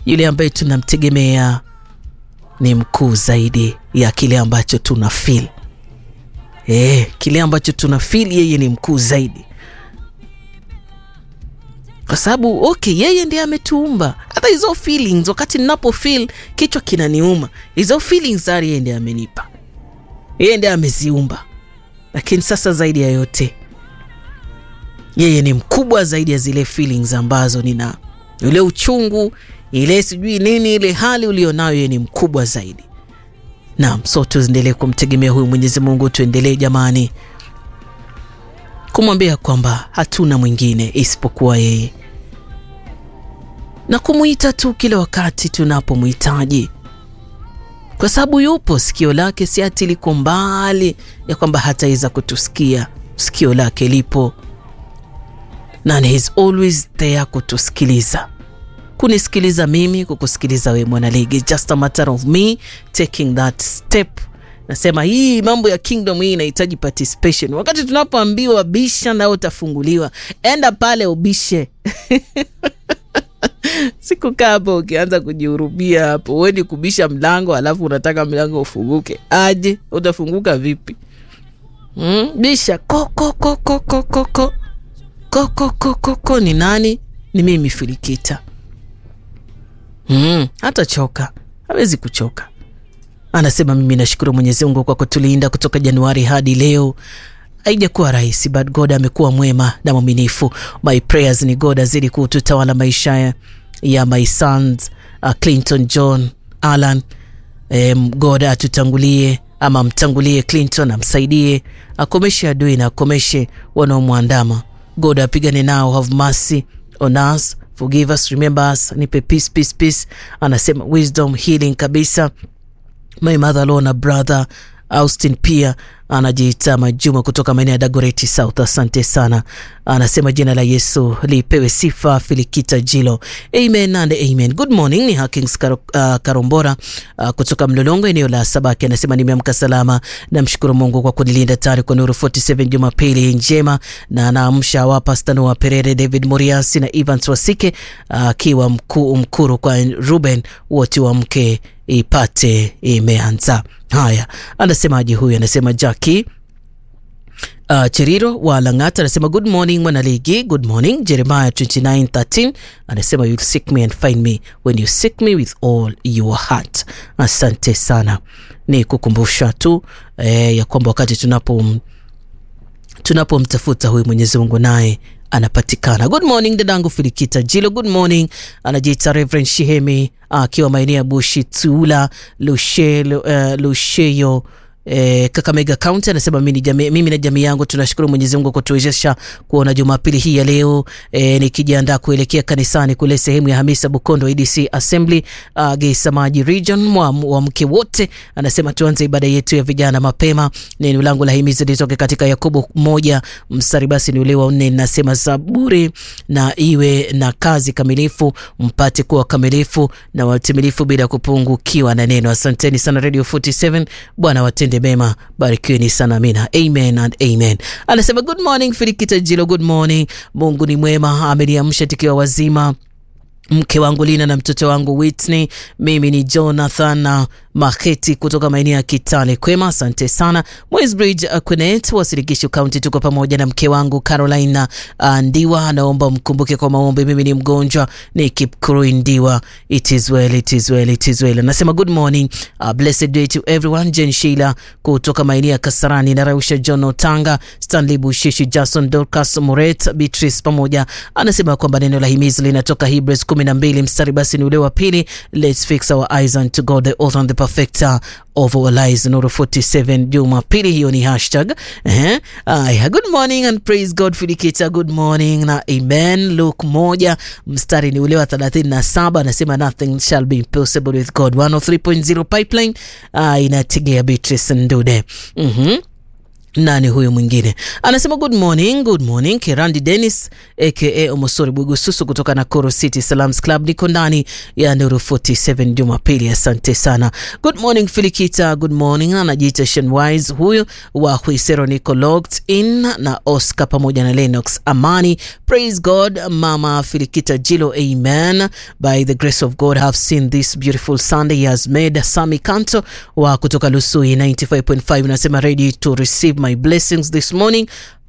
yule ambaye tunamtegemea ni mkuu zaidi ya kile ambacho tuna feel. Eh, kile ambacho tuna feel yeye ni mkuu zaidi, kwa sababu okay, yeye ndiye ametuumba. Hata hizo feelings, wakati ninapo feel kichwa kinaniuma, hizo feelings ari yeye ndiye amenipa, yeye ndiye ameziumba. Lakini sasa zaidi ya yote, yeye ni mkubwa zaidi ya zile feelings ambazo nina, ule uchungu, ile sijui nini, ile hali ulionayo, yeye ni mkubwa zaidi. Naam, so tuendelee kumtegemea huyu Mwenyezi Mungu, tuendelee jamani kumwambia kwamba hatuna mwingine isipokuwa yeye na kumwita tu kila wakati tunapomhitaji, kwa sababu yupo. Sikio lake si ati liko mbali ya kwamba hataweza kutusikia. Sikio lake lipo na he is always there kutusikiliza, kunisikiliza mimi, kukusikiliza wewe mwanaligi. Just a matter of me taking that step Nasema hii mambo ya kingdom hii inahitaji participation. Wakati tunapoambiwa bisha nao utafunguliwa, enda pale ubishe. Sikukaa hapo ukianza kujihurumia hapo, uendi kubisha mlango alafu unataka mlango ufunguke. Aje, utafunguka vipi? Mm, bisha kokokokokokoko kokokokoko. Ni nani? Ni mimi Filikita. Mm, hata choka hawezi kuchoka. Anasema mimi nashukuru Mwenyezi Mungu kwa kutulinda kutoka Januari hadi leo. Haijakuwa rahisi, but God amekuwa mwema na mwaminifu. My prayers ni God azidi kututawala maisha ya my sons uh, Clinton John Alan. Um, God atutangulie ama mtangulie Clinton, amsaidie akomeshe adui na akomeshe wanaomwandama. God apigane nao, have mercy on us, forgive us, remember us, nipe peace, peace, peace. Anasema wisdom, healing kabisa My mother law na brother Austin pia anajiita Majuma kutoka maeneo ya Dagoretti South. Asante sana, anasema jina la Yesu lipewe sifa. Filikita Jilo, amen and amen. Good morning, ni Hakings Kar uh, Karombora uh, kutoka Mlolongo, eneo la Sabaki. Anasema nimeamka salama, namshukuru Mungu kwa kunilinda tayari kwa Nuru 47 Jumapili njema, na anaamsha wapa Stano wa Perere, David Moriasi na Evans Wasike akiwa uh, mkuu mkuru kwa Ruben, wote wa mke ipate imeanza. Haya, anasemaje huyu? Anasema Jackie Uh, Cheriro wa Lang'ata anasema good morning mwanaligi, good morning. Jeremiah 29:13 anasema you'll seek me and find me when you seek me with all your heart. Asante sana, ni kukumbusha tu eh, ya kwamba wakati tunapo tunapomtafuta huyu Mwenyezi Mungu naye anapatikana. Good morning dadangu Filikita Jilo, good morning. Anajiita Reverend Shihemi akiwa uh, maeneo ya Bushi Tula Lusheyo, uh, Lusheyo E, Kakamega County anasema mimi, jami, mimi na jamii yangu tunashukuru Mwenyezi Mungu kutuwezesha kuona Jumapili hii ya leo e, nikijiandaa kuelekea kanisani kule sehemu ya Hamisa Bukondo ADC Assembly uh, Geisamaji region wa mke wote. Anasema tuanze ibada yetu ya vijana mapema. Neno langu la himizo litoke katika Yakobo moja mstari basi ni ule wa nne, nasema zaburi na iwe na kazi kamilifu, mpate kuwa kamilifu na watimilifu bila kupungukiwa na neno. Asanteni sana Radio 47 Bwana watende mema, barikiweni sana, amina, amen and amen. Anasema good morning Filikita Jilo, good morning. Mungu ni mwema, ameniamsha tukiwa wazima mke wangu Lina na mtoto wangu Whitney. Mimi ni Jonathan na Maketi kutoka maeneo ya Kitale. Kwema, asante sana. Moisbridge Quenet wa Sirigishu County, tuko pamoja na mke wangu Carolina uh, Ndiwa. Anaomba mkumbuke kwa maombi, mimi ni mgonjwa, ni Kipkurui Ndiwa. It is well, it is well, it is well. Anasema good morning, uh, blessed day to everyone. Jen Sheila kutoka maeneo ya Kasarani na Rausha John Otanga, Stanley Bushishi, Jason Dorcas Moret, Beatrice pamoja. Anasema kwamba neno la himizi linatoka Hebrews kumi na mbili mstari basi ni ule wa pili, let's fix our eyes unto God the author and the perfecter of our lives. Nuru 47 Jumapili hiyo ni hashtag eh. Aya, good morning and praise God Filikita, good morning na amen. Luke moja mstari ni ule wa 37 anasema nothing shall be impossible with God. 103.0 pipeline uh, inategea Beatrice Ndude mhm nani huyu mwingine anasema good morning good morning kirandi denis aka omosori bugususu kutoka nakuru city salams club niko ndani ya nuru 47 jumapili asante sana good morning filikita good morning anajiita shenwise huyu wa huisero niko logged in na oscar pamoja na lenox amani praise god mama filikita jilo amen by the grace of god have seen this beautiful sunday he has made sami kanto wa kutoka lusui 95.5 nasema ready to receive my blessings this morning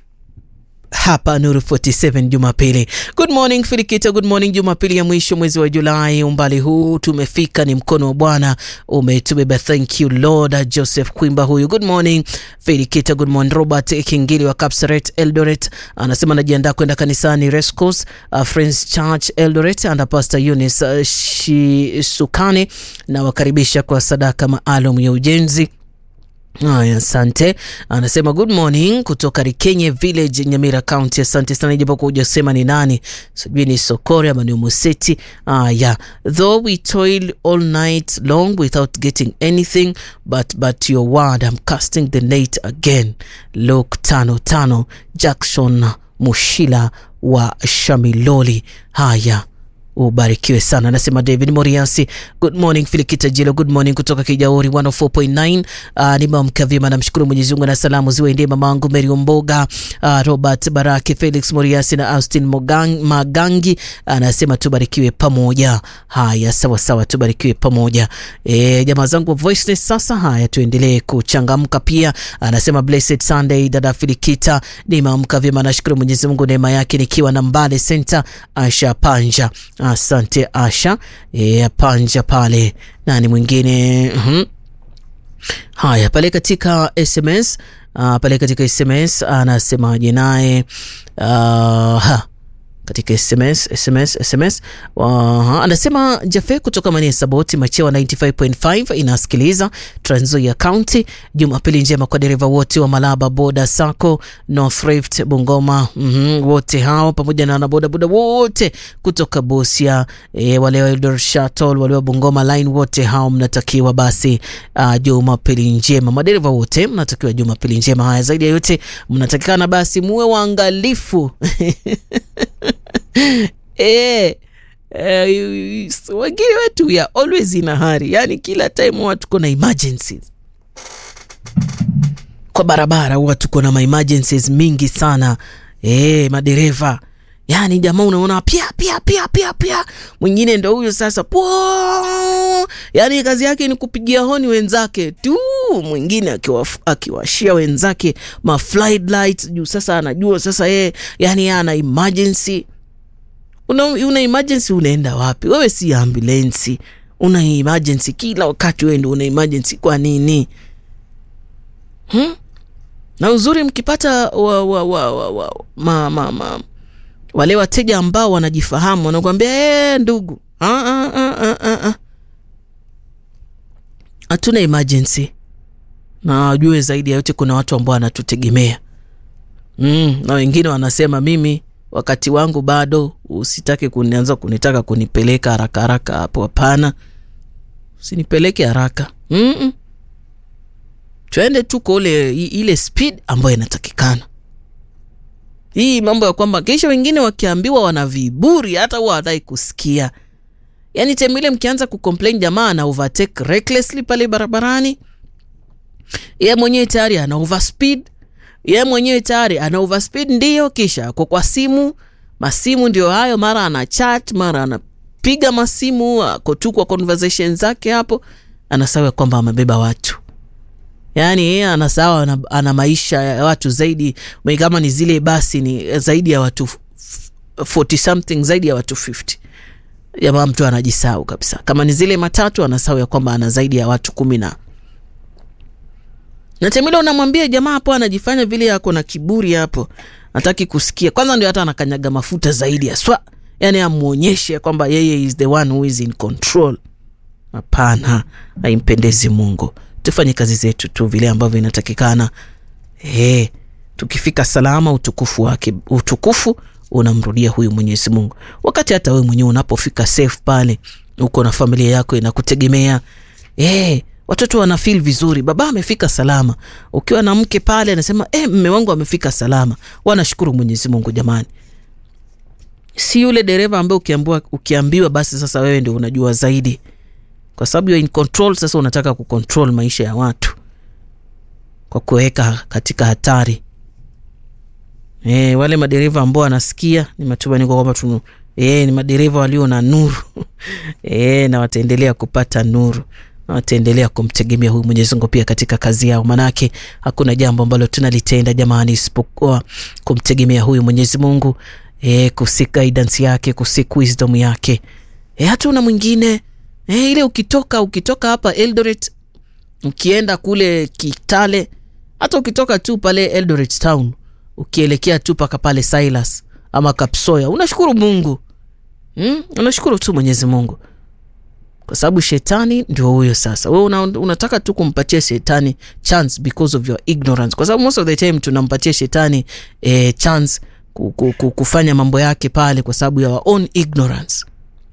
hapa Nuru 47 Jumapili. Good morning Filikita, good morning. Jumapili ya mwisho mwezi wa Julai, umbali huu tumefika, ni mkono wa Bwana umetubeba. Thank you Lord. Joseph Kwimba huyu, good morning Filikita, good morning. Robert Kingili wa Kapsaret Eldoret anasema anajiandaa kwenda kanisani Rescos uh, Friends Church Eldoret under Pastor Eunice uh, Shisukane na wakaribisha kwa sadaka maalum ya ujenzi Haya, asante. Anasema good morning kutoka Rikenye Village, Nyamira County. Asante sana, ijapokuwa hujasema ni nani, sijui ni Sokore ama ni Umuseti. Haya, though we toil all night long without getting anything but but your word I'm casting the net again. Luke tano tano. Jackson Mushila wa Shamiloli. Haya ubarikiwe sana anasema david moriasi good morning filikita jilo good morning kutoka kijauri 104.9 uh, nimeamka vyema namshukuru mwenyezi mungu na salamu ziwaendee mamangu meri mboga uh, robert baraki felix moriasi na austin Mogang, magangi anasema tubarikiwe pamoja haya sawa sawa tubarikiwe pamoja e, jamaa zangu wa voiceless sasa haya tuendelee kuchangamka pia anasema blessed sunday dada filikita nimeamka vyema nashukuru mwenyezi mungu neema yake nikiwa na mbale center asha panja Asante Asha e, panja pale. Nani mwingine? mm-hmm. Haya, pale katika SMS uh, pale katika SMS anasemaje naye uh, katika SMS SMS SMS uh, anasema Jafe kutoka Mania Saboti Machewa 95.5 inasikiliza Trans Nzoia County. Jumapili njema kwa dereva wote wa Malaba Boda Sacco North Rift Bungoma, mm -hmm, wote hao pamoja na wanabodaboda wote kutoka Busia e, wale wa Eldoret Shuttle wale wa Bungoma line wote hao mnatakiwa basi uh, Jumapili njema. Madereva wote mnatakiwa Jumapili njema. Haya, zaidi ya yote mnatakikana basi muwe waangalifu Eh, eh, wengine wetu we are always in a hurry, yani kila time huwa tuko na emergencies kwa barabara, huwa tuko na emergencies mingi sana eh, madereva yani jamaa unaona pia pia pia pia pia, mwingine ndo huyo sasa po, yani kazi yake ni kupigia honi wenzake tu, mwingine akiwashia wenzake ma flight lights juu. Sasa anajua sasa yeye, yani ana emergency una, una emergency unaenda wapi wewe? Si ambulensi, una emergency kila wakati, wewe ndio una emergency. Kwa nini hmm? Na uzuri mkipata wa, wa, wa, wa, wa, ma, ma, ma, wale wateja ambao wanajifahamu wanakuambia ee, ndugu hatuna emergency, na wajue zaidi ya yote kuna watu ambao wanatutegemea mm, na wengine wanasema mimi wakati wangu bado, usitake kunianza kunitaka kunipeleka haraka haraka hapo. Hapana, usinipeleke haraka mm -mm. Twende tu kwa ule ile speed ambayo inatakikana. Hii mambo ya kwamba kisha wengine wakiambiwa wana viburi, hata huwa hawataki kusikia. Yani time ile mkianza kucomplain, jamaa ana overtake recklessly pale barabarani, yeye mwenyewe tayari ana overspeed ye mwenyewe tayari ana overspeed, ndiyo. Kisha ako kwa simu, masimu ndio hayo, mara ana chat, mara anapiga masimu, ako tu kwa conversation zake hapo, anasahau kwamba amebeba watu. Yani yeye anasahau ana, ana maisha ya watu zaidi, kama ni zile basi ni zaidi ya watu 40 something, zaidi ya watu 50. Jamaa mtu anajisahau kabisa. Kama ni zile matatu, anasahau ya kwamba ana zaidi ya watu kumi na na temile unamwambia jamaa hapo anajifanya vile ako na kiburi hapo, hataki kusikia. Kwanza ndio hata anakanyaga mafuta zaidi ya swa, yani amuonyeshe kwamba yeye is the one who is in control. Hapana, haimpendezi Mungu. Tufanye kazi zetu tu vile ambavyo inatakikana. Hey, tukifika salama, utukufu wake, utukufu unamrudia huyu Mwenyezi Mungu. Wakati hata wewe mwenyewe unapofika safe pale, uko na familia yako inakutegemea, hey, watoto wana feel vizuri, baba amefika salama. Ukiwa na mke pale anasema eh, mme wangu amefika salama, wanashukuru Mwenyezi Mungu jamani. Si yule dereva ambaye ukiambiwa, ukiambiwa basi sasa wewe ndio unajua zaidi, kwa sababu you're in control. Sasa unataka kucontrol maisha ya watu kwa kuweka katika hatari. E, wale madereva ambao wanasikia ni matumaini kwa kwamba tunu e, ni madereva walio na nuru e, na wataendelea kupata nuru na wataendelea kumtegemea huyu Mwenyezi Mungu pia katika kazi yao, manake hakuna jambo ambalo tunalitenda jamani, isipokuwa kumtegemea huyu Mwenyezi Mungu e, kusik guidance yake, kusik wisdom yake e, hatuna mwingine e, ile ukitoka ukitoka hapa Eldoret ukienda kule Kitale, hata ukitoka tu pale Eldoret town ukielekea tu paka pale Silas ama Kapsoya, unashukuru Mungu hmm? Unashukuru tu Mwenyezi Mungu kwa sababu shetani ndio huyo. Sasa wewe una, unataka tu kumpatia shetani chance because of your ignorance, kwa sababu most of the time tunampatia shetani eh, chance kufanya mambo yake pale kwa sababu ya our own ignorance.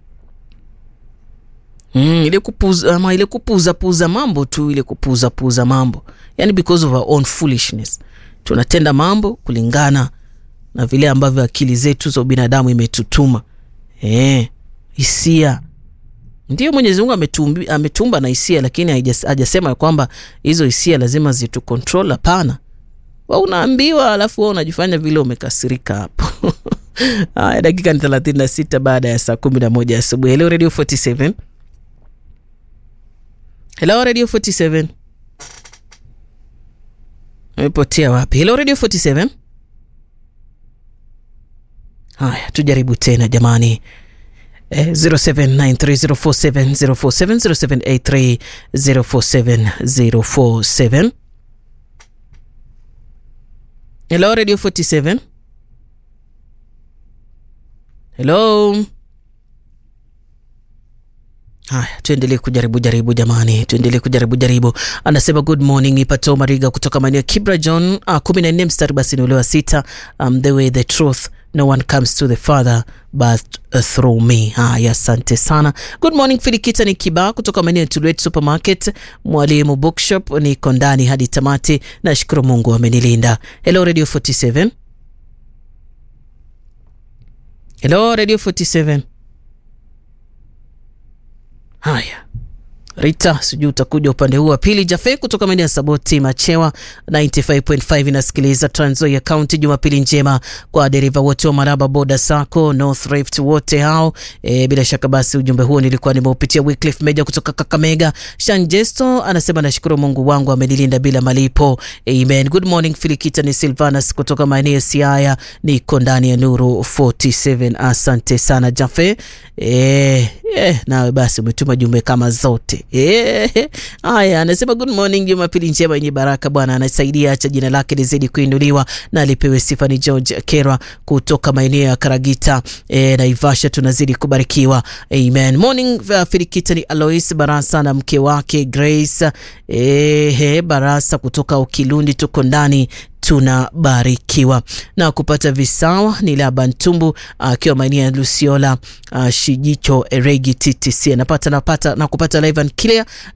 Mm, ile kupuza ama ile kupuza puza mambo tu ile kupuza puza mambo, yani because of our own foolishness tunatenda mambo kulingana na vile ambavyo akili zetu za binadamu imetutuma. Eh, hisia ndio Mwenyezi Mungu ametumba na hisia, lakini hajasema kwamba hizo hisia lazima zitu control. Hapana, wa unaambiwa, alafu wewe unajifanya vile umekasirika hapo. Haya, dakika ni 36 baada ya saa 11 asubuhi. Hello Radio 47. Hello Radio 47. Umepotea wapi? Hello Radio 47. Haya, tujaribu tena jamani. Eh, 0793047047 0783047047. Hello Radio 47. Hello. Haya, tuendelee kujaribu jaribu jamani, tuendelee kujaribu jaribu. Anasema good morning, Ipato Mariga kutoka maeneo Kibra John uh, kumi na nne mstari basi ni ule wa sita. Um, the way the truth no one comes to the father but uh, through me. Haya, asante sana. Good morning Filikita ni Kiba kutoka maeneo Tulwet Supermarket, Mwalimu Bookshop, niko ndani hadi tamati. Nashukuru Mungu amenilinda. Hello Radio 47. Hello Radio 47. Haya, Rita, sijui utakuja upande huu wa pili. Jafe kutoka maeneo ya Saboti Machewa 95.5 inasikiliza Trans Nzoia County. Jumapili njema kwa dereva wote wa Maraba Boda Sacco North Rift wote hao. E, bila shaka basi ujumbe huo nilikuwa nimeupitia. Wycliffe Meja kutoka Kakamega. Shanjesto anasema nashukuru Mungu wangu amenilinda bila malipo. Amen. Good morning Filikita, ni Silvanus kutoka maeneo ya Siaya, niko ndani ya Nuru 47. Asante sana Jafe. E, e, nawe basi umetuma jumbe kama zote haya. E, anasema good morning, Jumapili njema yenye baraka. Bwana anasaidia, acha jina lake lizidi kuinuliwa na alipewe sifa. Ni George Kerwa kutoka maeneo ya Karagita e, Naivasha, tunazidi kubarikiwa. Amen. Morning uh, Filikita ni Alois Barasa na mke wake Grace e, he, Barasa kutoka Ukilundi, tuko ndani tunabarikiwa na kupata visawa. Ni Laba Ntumbu akiwa maeneo ya Lusiola, uh, Shijicho Eregi TTC anapata napata na kupata live and clear